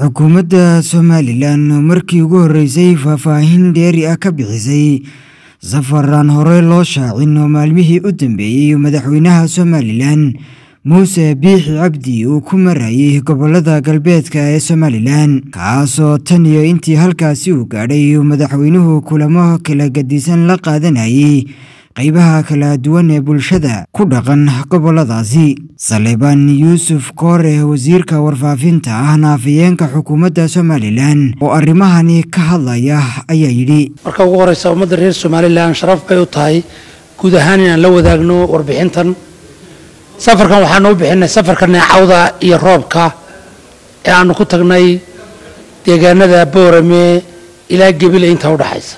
xukuumadda somalilan oo markii ugu horreysay faahfaahin dheeri ah ka bixisay safar aan horey loo shaacin oo maalmihii u dambeeyey madaxweynaha somalilan muuse biixi cabdi uu ku marayay gobolada galbeedka ee somalilan kaasoo tan iyo intii halkaasi uu gaadhay uu madaxweynuhu kulamo kala gadisan la qaadanayay qaybaha kala duwan ee bulshada ku dhaqan goboladaasi saleebaan yuusuf koore wasiirka warfaafinta ah naafayeenka xukuumadda somalilan oo arrimahani ka hadlaya ayaa yidhi marka ugu horeysa ummadda reer somalilan sharaf bay u tahay guud ahaan inaan la wadaagno warbixintan safarkan waxaanu u bixinay safarka neecawda iyo roobka ee aanu ku tagnay deegaanada boorame ilaa gebile inta u dhaxaysa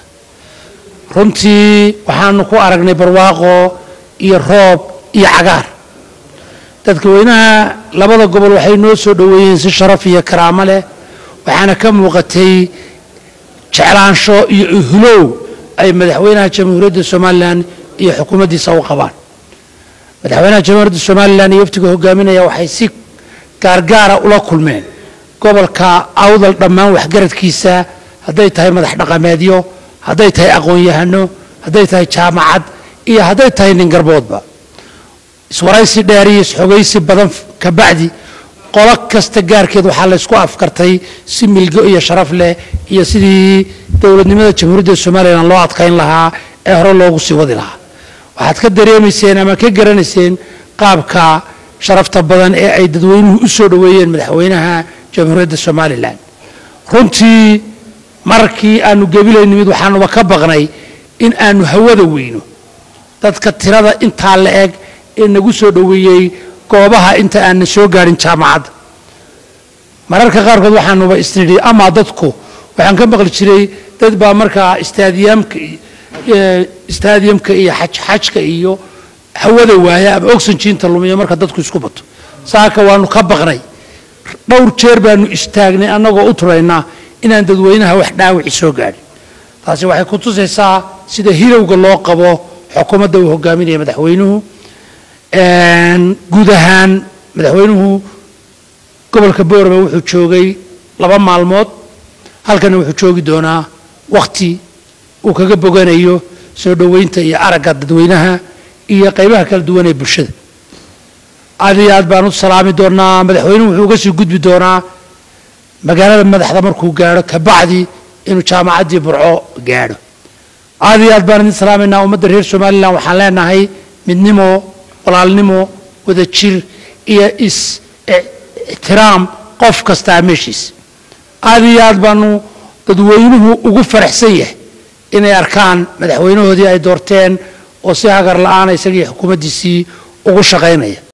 runtii waxaanu ku aragnay barwaaqo iyo roob iyo cagaar dadkaweynaha labada gobol waxay noo soo dhoweeyeen si sharaf iyo karaamo leh waxaana ka muuqatay jeclaansho iyo uhulow ay madaxweynaha jamhuuriyadda somalilan iyo xukuumaddiisa u qabaan madaxweynaha jamhuuriyadda somalilan iyo waftiga hogaaminaya waxay si gaargaara ula kulmeen gobolka awdal dhammaan waxgaradkiisa hadday tahay madax dhaqameedyo hadday tahay aqoon-yahano hadday tahay jaamacad iyo hadday tahay nin garboodba iswaraysi dheer iyo isxogaysi badan kabacdi qolo kasta gaarkeed waxaa laysku afkartay si milgo iyo sharaf leh iyo sidii dowladnimada jamhuuriyadda somalilan loo adkayn lahaa ee hore loogu sii wadi lahaa waxaad ka dareemayseen ama ka garanayseen qaabka sharafta badan ee ay dadweynuhu u soo dhoweeyeen madaxweynaha jamhuuriyadda somalilan runtii markii aanu gebilay nimid waxaanuba ka baqnay in aanu hawada weyno dadka tirada intaa la eg ee nagu soo dhoweeyey goobaha inta aanan soo gaadhin jaamacadda mararka qaarkood waxaanuba isnidhi amaa dadku waxaan ka maqli jiray dad baa markaa istaadiyamka istaadiyamka iyo xajxajka iyo hawada waaya ama oxygiinta lumiya marka dadku isku bato saaka waanu ka baqnay dhowr jeer baanu istaagnay annagoo u turaynaa inaan dadweynaha wax dhaawici soo gaadhin taasi waxay ku tusaysaa sida hilowga loo qabo xukuumadda uu hogaaminaya madaxweynuhu guud ahaan madaxweynuhu gobolka boorame wuxuu joogay laba maalmood halkana wuxuu joogi doonaa wakhti uu kaga boganayo soo dhoweynta iyo aragga dadweynaha iyo qaybaha kala duwan ee bulshada aad iyo aad baan u salaami doonaa madaxweynuhu wuxuu uga sii gudbi doonaa magaalada madaxda markuu gaadho kabacdi inuu jaamacaddii burco gaadho aad iyo aad baan idin salaamaynaa ummadda reer somalilan waxaan leenahay midnimo walaalnimo wadajir iyo is ixtiraam qof kastaa meeshiisa aad iyo aad baanu dadweynuhu ugu faraxsan yahay inay arkaan madaxweynahoodii ay doorteen oo si hagar la-aana isagii xukuumaddiisii ugu shaqaynaya